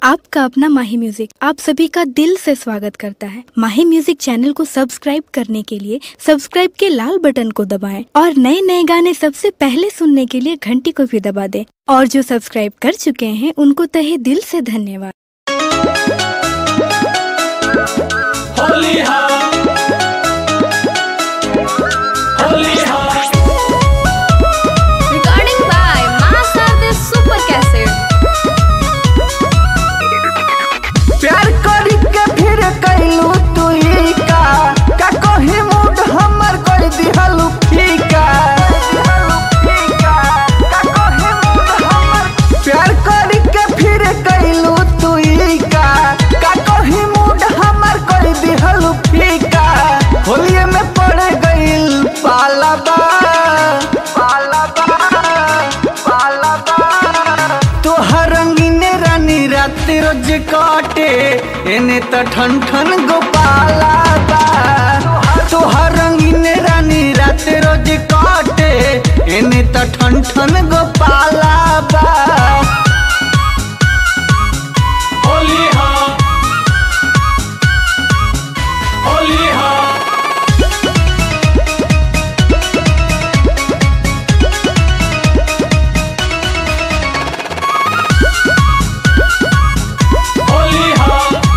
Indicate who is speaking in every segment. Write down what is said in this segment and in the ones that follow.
Speaker 1: आपका अपना माही म्यूजिक आप सभी का दिल से स्वागत करता है माही म्यूजिक चैनल को सब्सक्राइब करने के लिए सब्सक्राइब के लाल बटन को दबाएं और नए नए गाने सबसे पहले सुनने के लिए घंटी को भी दबा दें और जो सब्सक्राइब कर चुके हैं उनको तहे दिल से धन्यवाद
Speaker 2: होली हा होली हा
Speaker 3: Recording by Masa the Super Cassette.
Speaker 4: प्यार करी के फिर कैलू तू ई का का कही मूड हमर कर दिहलू फीका का कही मूड हमर प्यार करी के फिर कैलू तू ई का का कही मूड हमर कर दिहलू फीका होलिये में पड़ गइल पालाबा पालाबा पालाबा तोहर रंगीन रानी रात रोज काटे एने त ठन ठन गोपाला बा तोहर रंगीन रानी रात रोज काटे एने त ठन ठन गोपाला बा
Speaker 2: होली हा होली हा होली हा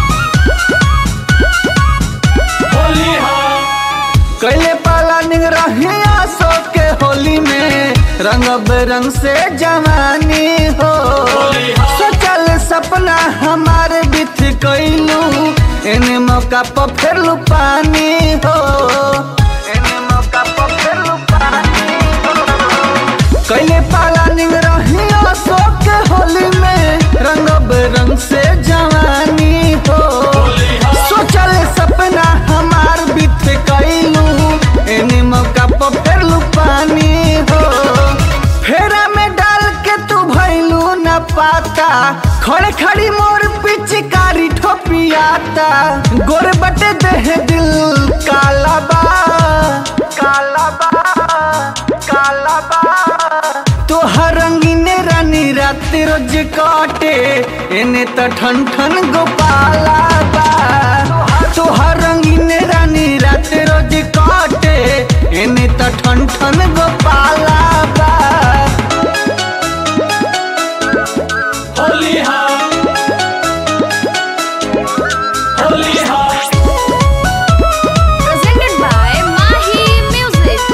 Speaker 2: होली हा
Speaker 4: कैले पाला निग रहिया सो के होली में रंग बेरंग से जवानी हो
Speaker 2: होली हा।
Speaker 4: सोचल सपना हमारे बीत कैलू एने मौका पर फिर लू पानी हो एने मौका पर फिर लू पानी हो कैले पाला निग रहिया सो के होली में रंग बेरंग से जवानी हो
Speaker 2: होली हा।
Speaker 4: सोचल सपना हमार बीत कैलू एने मौका पर फेरलू पानी हो फेरा में डाल के तू भैलू न पाता खड़े खड़ी मोर पिचकारी ठोपियाता गोर बटे देह दिल काला बा काला बा काला बा तोहर रंगीन रानी रात रोज काटे एने त ठन ठन गोपाला बा तोहर रंगीन रानी रात रोज काटे एने त ठन ठन गोपाला बा
Speaker 2: होली हा होली हा
Speaker 3: Presented by Mahi Music.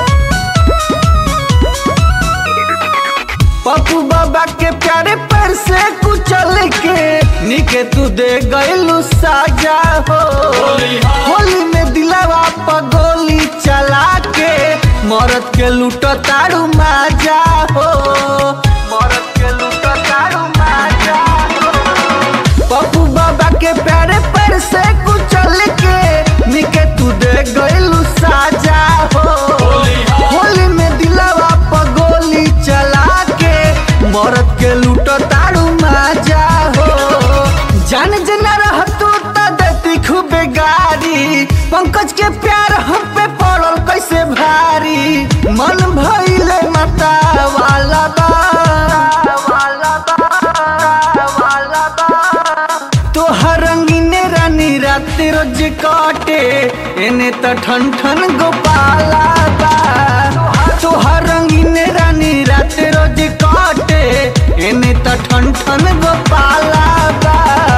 Speaker 4: Pappu बाबा के प्यारे पर से कुचल के निके तू दे गइलू साजा हो
Speaker 2: होली हा।
Speaker 4: होली में दिलावा पर गोली चला के मरद के लूट तारू माजा हो मरद के लूट तारू माजा हो पप्पू बाबा के प्यारे पर से कुचल के निके तू दे गइलू साजा हो
Speaker 2: होली हा।
Speaker 4: होली में दिलावा पर गोली चला के मरद के लूट तारू माजा हो जान जना रह तू त देती खूब गारी पंकज के प्यार हम पे पड़ल कैसे भारी मन भइले मता वाला बा वाला बा वाला बा तोहर रंगीन रानी रात रोज काटे एने त ठन ठन गोपाला बा तोहर रंगीन रानी रात रोज काटे एने त ठन ठन गोपाला बा